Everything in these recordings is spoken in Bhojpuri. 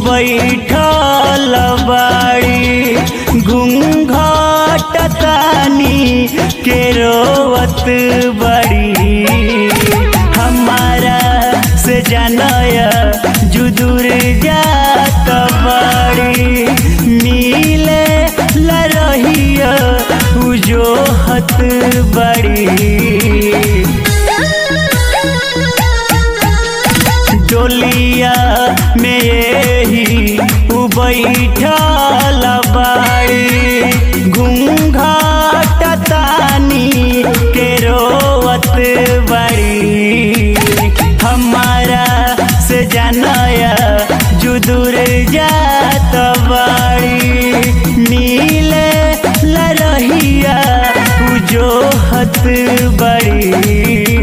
बैठल बाड़ी घूंघट तानी के रोवत बड़ी हमारा से जानया जुदूर जात बड़ी मिले ला रहिया उजोहत बड़ी डोलिया में यही उ बैठल बाड़ी घूंघट तानी के रोवत बड़ी हमारा से जानया जुदूर जात बड़ी नीले ला रहिया उजोहत बड़ी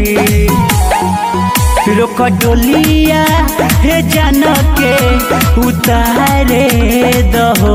रोक डोलिया हे जान के उतारे दहो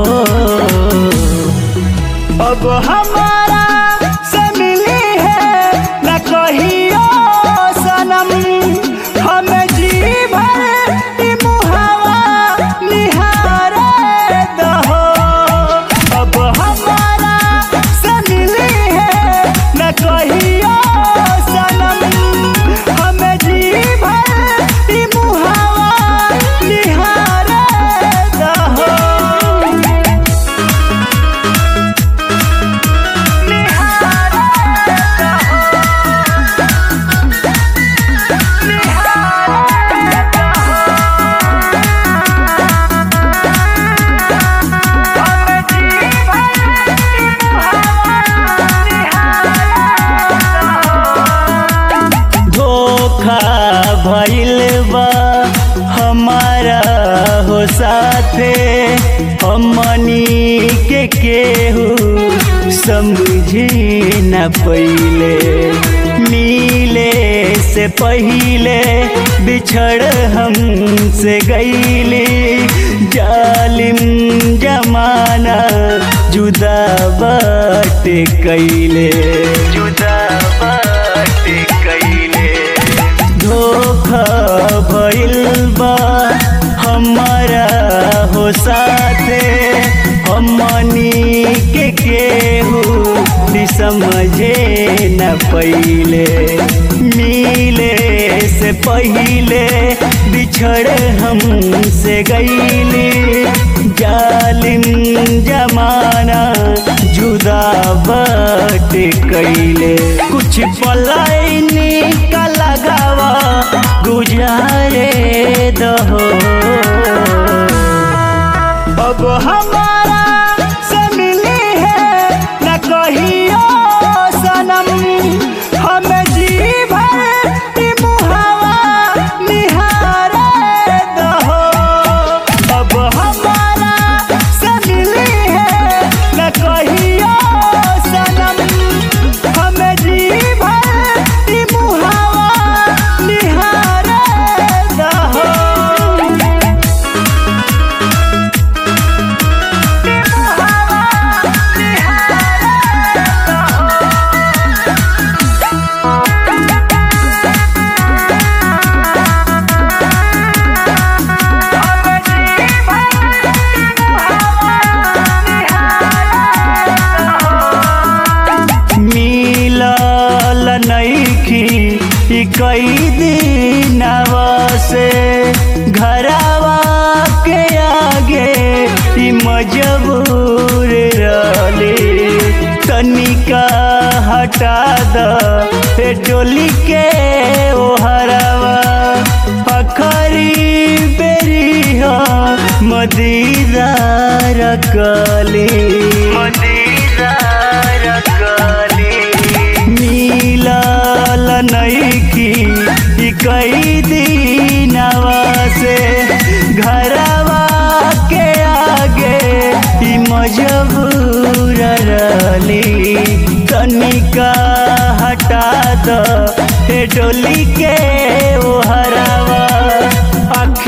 अब हमारा से मिली है न कहियो सनम हम जी भर ई मुहावा निहारे दहो अब हमारा से मिली है न कहियो सनम हम जी भर ई मुहावा निहारे दहो धोखा भइल बा हमारा हो साथे हमनी के केहू समझी न पहिले मिले से पहिले बिछड़ हमसे गईली जालिम जमाना जुदा बट कैले जुदा बट कैले धोखा भइल बा हमारा हो साथे हमनी के केहू नि समझे न पहिले मिले से पहिले बिछड़ हमसे गईली जालिम जमाना जुदा बट कैले कुछ पलायनी का लगावा गुजारे दहो अब हमारा से मिली है न कहियो सनम हम जी भर ई मुहावा निहारे दहो अब हमारा से मिली है न कहियो सनम हम जी भर ई मुहावा निहारे दहो मिलल नईखी ई कई दिनवा से घरवा के आगे ई मजबूर रहली तनिका हटा द ए डोली के ओहरवा अखरी बेरी हो मदीदार कली मदीदार कली मिलल नईखी ई कई दिनवा से घरवा के आगे ई मजबूर रहली तनिका हटा द हे डोली के ओहरवा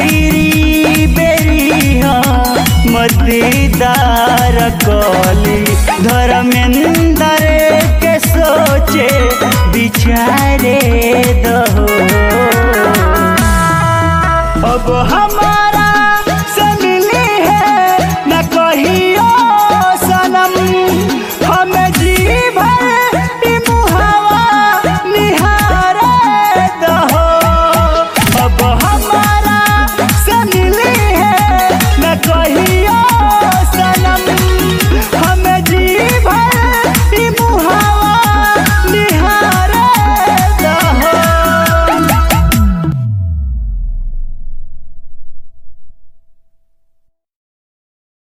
आखिरी बेरी हाँ मदीदार कली